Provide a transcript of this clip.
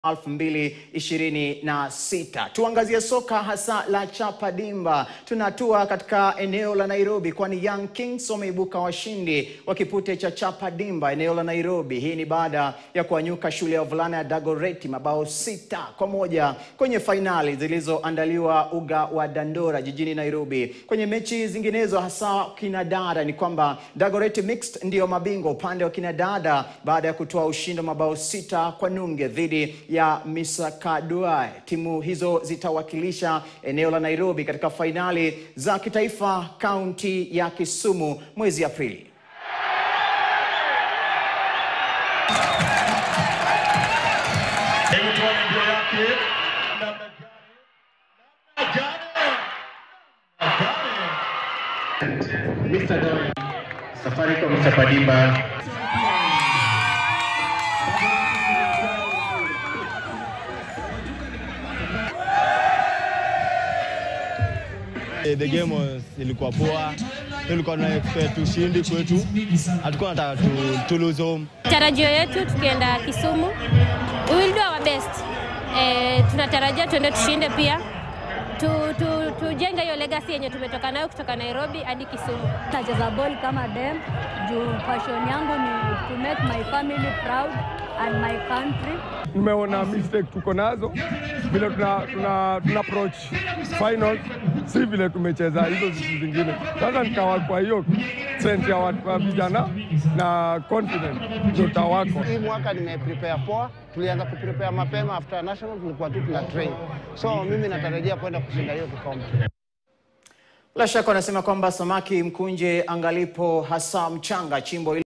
2026. Tuangazie soka hasa la chapa dimba. Tunatua katika eneo la Nairobi kwani Young Kings wameibuka washindi wa kipute cha chapa dimba eneo la Nairobi. Hii ni baada ya kuanyuka shule ya wavulana ya Dagoretti mabao sita kwa moja kwenye fainali zilizoandaliwa uga wa Dandora jijini Nairobi. Kwenye mechi zinginezo hasa kinadada ni kwamba Dagoretti Mixed ndiyo mabingwa upande wa kinadada baada ya kutoa ushindi wa mabao sita kwa nunge dhidi ya Misakaduai. Timu hizo zitawakilisha eneo la Nairobi katika fainali za kitaifa kaunti ya Kisumu mwezi Aprili. Hebu tuone mbio yake namna gani, namna gani, namna gani. Mr. Doyle, Safaricom Chapa Dimba. Eh, The game was ilikuwa poa, tulikuwa na expect ushindi kwetu, hatukuwa nataka tu, tu lose home. Tarajio yetu tukienda Kisumu, we will do our best. Eh, tunatarajia tuende tushinde pia tu, tu, tujenge hiyo legacy yenye tumetoka nayo kutoka Nairobi hadi Kisumu. Nacheza ball kama dem juu passion yangu ni to make my family proud and my country. Nimeona mistake tuko nazo vile tuna, tuna, tuna approach finals, si vile tumecheza hizo vitu zingine. Sasa nikawa kwa hiyo strength ya watu wa vijana na confident ndio tawako. Hii mwaka nimeprepare poa, tulianza kuprepare mapema after national, tulikuwa tu tuna train, so mimi natarajia kwenda kushinda hiyo kikombe. Bila shaka wanasema kwamba samaki mkunje angalipo hasa mchanga chimbo